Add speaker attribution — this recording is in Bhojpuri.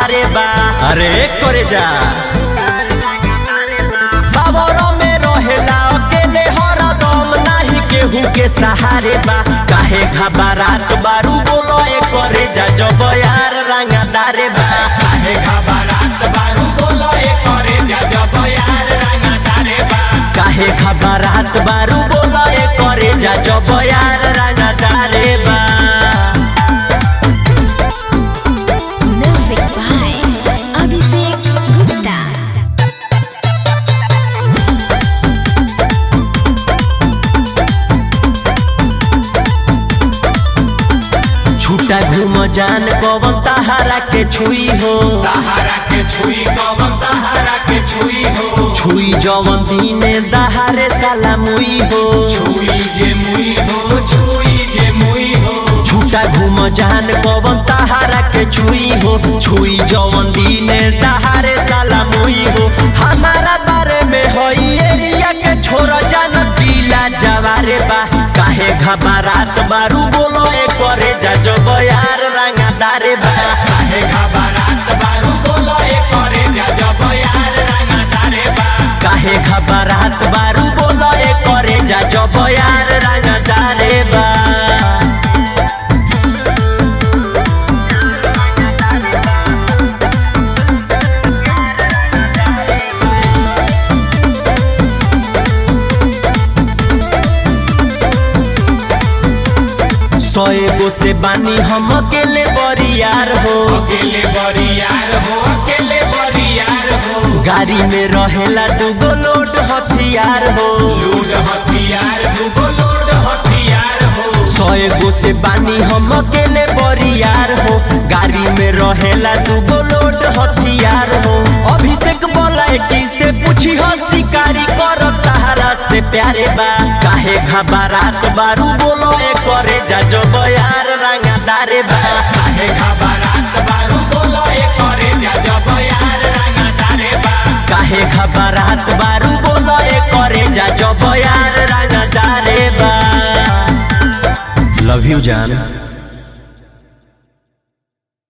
Speaker 1: सहारे बा अरे करे जा बाबरो में रहेला अकेले हरदम नाही केहू के सहारे बा काहे घबरात बारू बोलो ए करे जा जब यार रंगदारे बा
Speaker 2: काहे घबरात बारू बोलो ए करे जा जब यार रंगदारे बा
Speaker 1: काहे खबरात बारू बोलो ए करे जा जब यार रंगदारे बा
Speaker 3: Music by Abhishek Gupta.
Speaker 1: छूटा घूम जान पवन तहारा के छुई हो
Speaker 2: तहारा के छुई कवन तहारा के छुई हो
Speaker 1: छुई जवन दीने दहारे साला मुई हो
Speaker 2: छुई जे मुई हो छुई जे मुई हो
Speaker 1: छूटा घूम जान पवन तहारा के छुई हो छुई जवन दीने दहारे साला मुई हो हमारा बारे में होई एरिया के छोरा जान जिला जवारे बा काहे घबरात बारू बोलो ए करे जा जब यार रंगदारे बा
Speaker 2: काहे घबरात बारू बोलो ए करे जा जब यार रंगदारे बा
Speaker 1: काहे खबरात बारू बोलो ए करे जा जब यार रंगदारे बा सौ एगो से बानी हम अकेले बरियार हो
Speaker 2: अकेले बरियार हो अकेले बरियार हो
Speaker 1: गाड़ी में रहेला दूगो लोड हथियार हो
Speaker 2: लूट हथियार दूगो लोड हथियार हो
Speaker 1: सौ एगो से बानी हम अकेले बरियार हो गाड़ी में रहेला दूगो लोड हथियार हो अभिषेक बोला की से पूछी हो शिकारी कर तहारा से प्यारे बा काहे घबरात बारू बोलो ए करे जा जब यार रंगदारे बा
Speaker 2: काहे घबरात बारू बोलो ए करे जा जब यार रंगदारे बा
Speaker 1: काहे खबरात बारू बोलो ए करे जा जब यार रंगदारे बा लव यू जान